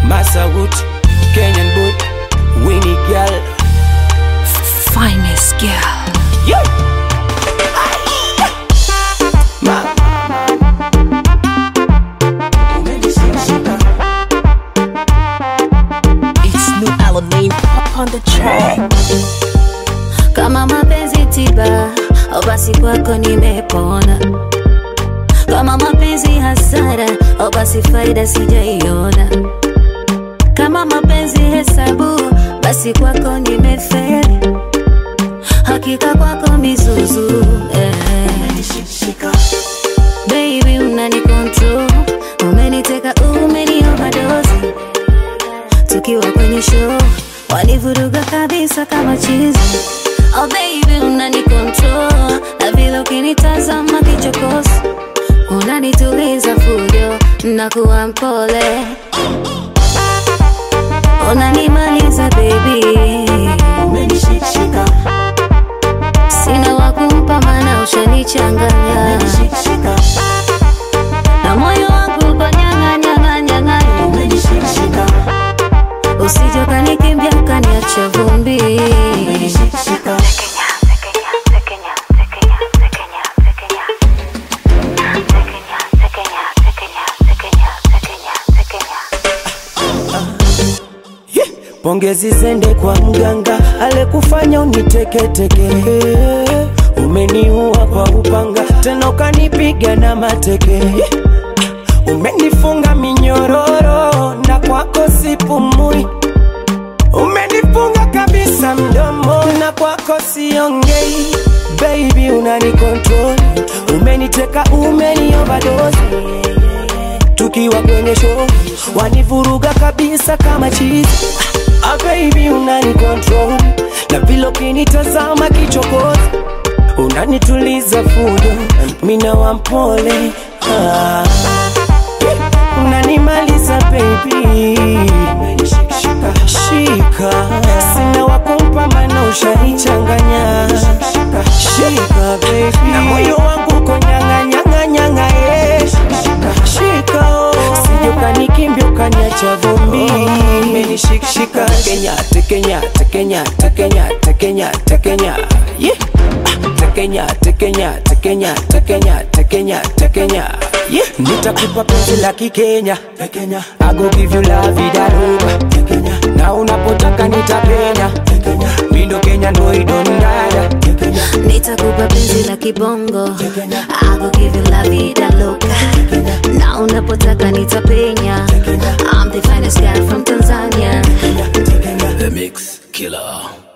Masawood, Kenyan boy, Winnie girl. Finest girl. Yeah. Ma. It's new Alamein on the track. kama mapenzi tiba au basi kwako nimepona kama mapenzi hasara au basi faida sijaiona kama mapenzi hesabu basi kwako nimeferi hakika kwako mizuzu eh. baby unani control umeniteka umeni overdose tukiwa kwenye show wanivuruga kabisa kama chizi oh baby unani control na vile ukinitazama kichokozi unanituliza fujo nakuwa mpole unanimaliza baby sina wakumpa mana ushanichanganya na moyo wangu uko nyang'anyang'anyang'anya usije ukanikimbia ukaniacha vumbi Pongezi zende kwa mganga alekufanya uniteketeke, umeniua kwa upanga, tena ukanipiga na mateke, umenifunga minyororo na kwako sipumui, umenifunga kabisa mdomo na kwako siongei. Baby unani control, umeniteka, umeni overdose tukiwa kwenye show wanivuruga kabisa kama chizi ah, baby unani control na vile ukinitazama kichokozi unanituliza fujo mina wampole ah, unanimaliza baby shika sina wakumpa mana ushanichanganya shika baby na moyo wangu uko nyang'anyang'anyang'a yeah. shika oh. sije ukanikimbia ukaniacha vumbi umenishikishika tekenya tekenya tekenya tekenya tekenya tekenya yeah. Ah, tekenya tekenya tekenya tekenya tekenya tekenya yeah. nitakupa penzi la kikenya tekenya I go give you la vida loca tekenya na unapotaka nitapenya tekenya mindo kenya ndo idondada tekenya nitakupa penzi la kibongo I go give you la vida loca na unapotaka nitapenya I'm the finest guy from Tanzania The Mix Killer.